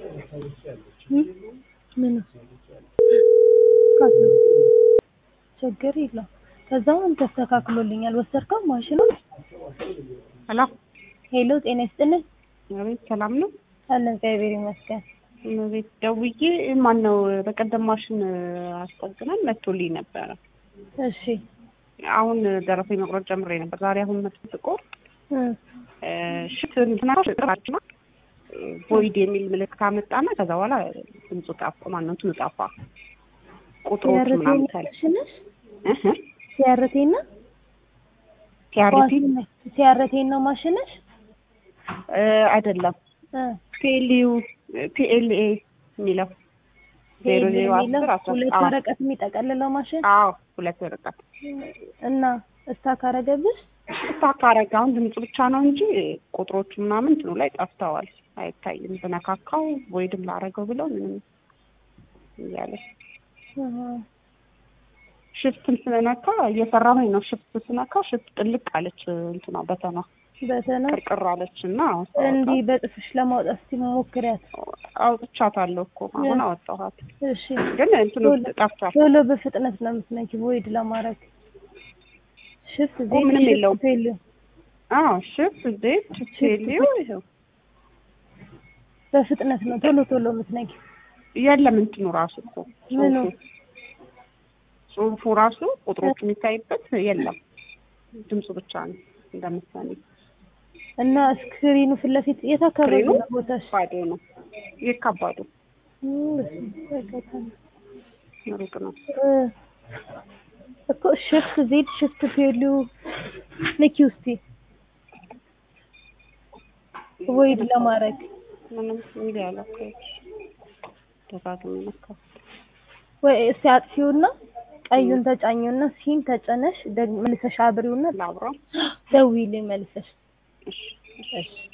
ምን ካለ ችግር የለው። ከዛውን ተስተካክሎልኛል። ወሰድከው ማሽኑ? ሄሎ ሄሎ ጤና ይስጥልን። አቤት፣ ሰላም ነው? አለን እግዚአብሔር ይመስገን። ቤት ደውዬ ማን ነው በቀደም ማሽን አስጠግነን መጥቶልኝ ነበረ። እሺ አሁን ደረሰኝ መቁረጥ ጀምሬ ነበር። ዛሬ አሁን መጥቶ ጥቁር እም፣ ሽት እንትና ሽጥራችና ቦይድ የሚል ምልክት አመጣና ከዛ በኋላ ድምፁ ጠፋ። ማነው እንትኑ ጠፋ። ቁጥሮቹ ሲያርቴ ምናምን ታለ ነሽ? ሲያርቴ ነው ቲአርቲ ሲያርቴ ነው ማሽንሽ? አይደለም እ ፒኤልዩ ፒኤልኤ የሚለው ዜሮ ዜሮ የሚለው አስር አስራ ሁለት አዎ ወረቀት የሚጠቀልለው ማሽን አዎ ሁለት ወረቀት እና እስታክ አረገብሽ? ስታካረግ አሁን ድምፁ ብቻ ነው እንጂ ቁጥሮቹ ምናምን እንትኑ ላይ ጠፍተዋል፣ አይታይም። ብነካካው ወይድም ላረገው ብለው ምንም እያለ አሃ። ሽፍትን ስነካ እየሰራሁኝ ነው። ሽፍት ስነካ ሽፍት ጥልቅ አለች እንትኗ በተኗ በተና ቅርቅር አለች እና እንዲህ በጥፍሽ ለማውጣት እስቲ ሞክሪያት። አውጥቻታለሁ እኮ አሁን አወጣኋት፣ እሺ ግን እንትኑ ጠፍቷል። ቶሎ በፍጥነት ነው የምትነኪ ቮይድ ለማድረግ ሽፍት እኮ ዜድ ምንም ሽፍት የለውም። ፌል አዎ ሽፍት ዜድ ቴሊዮ ይኸው በፍጥነት ነው ቶሎ ቶሎ የምትነኪ። የለም እንትኑ ራሱ እኮ ምኑ? ጽሁፉ ጽሁፉ ራሱ ቁጥሮቹ የሚታይበት የለም። ድምፁ ብቻ ነው እንደምሳሌ እና ስክሪኑ ፊት ለፊት የት አካባቢ ስክሪኑ ነው ቦታሽ? ባዶ ነው። ይህ ከባዱ እም፣ በስመ አብ በጣም ሩቅ ነው። እ እኮ ሽፍት ዜድ ሽፍት ፌሉ ንኪ ውስቲ ቮይድ ለማድረግ ምንም እንዲ ያለ እኮ ደጋግሜ ነካው። ወይ እስቲ አጥፊውና ቀዩን ተጫኘውና ሲን ተጨነሽ ደግ መልሰሽ አብሪውና ላብራው ደውዪልኝ መልሰሽ እሺ እሺ